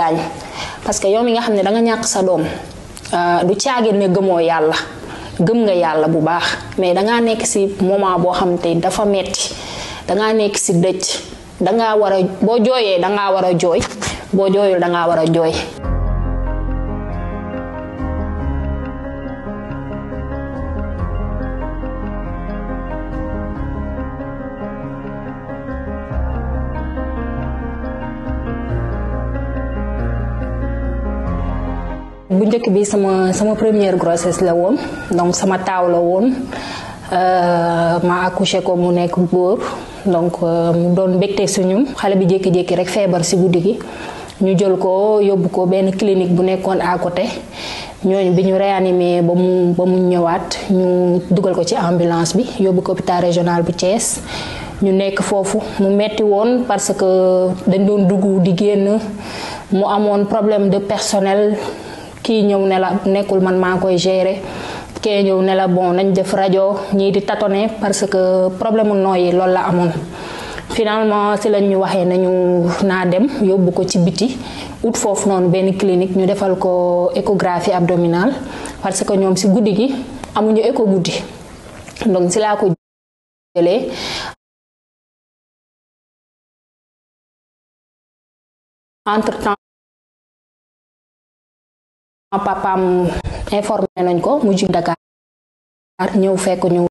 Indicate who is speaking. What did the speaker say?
Speaker 1: gaañ parce que yow mi nga xam ne da nga ñàkk sa doom du caagin ne gëmoo yàlla gëm nga yàlla bu baax mais dangaa nekk ci moment boo xam te dafa metti dangaa nekk ci dëj dangaa war a boo jooyee dangaa war a jooy boo jooyul dangaa war a jooy bu njëkk bi sama sama première grossesse la woon donc sama taaw la woon ma accouché ko mu nekk góor donc mu doon mbégte suñu xale bi jékki-jékki rek feebar ci guddi gi ñu jël ko yóbbu ko benn clinique bu nekkoon à côté ñooñu bi ñu réanimé ba mu ba mu ñëwaat ñu dugal ko ci ambulance bi yóbbu ko hôpital régional bu Thiès ñu nekk foofu mu metti woon parce que dañ doon dugg di génn mu amoon problème de personnel kii ñëw ne la nekkul man maa koy gérer kee ñëw ne la bon nañ def rajo ñii di tâtonner parce que problème mu nooyi loolu la amoon finalement si lañ ñu waxee nañu naa dem yóbbu ko ci biti ut foofu noonu benn clinique ñu defal ko échographie abdominale parce que ñoom si guddi gi amuñu écho guddi donc si laa ko jëlee entre temps papaam informé nañ ko mu jug Dakar ñëw fekk ñu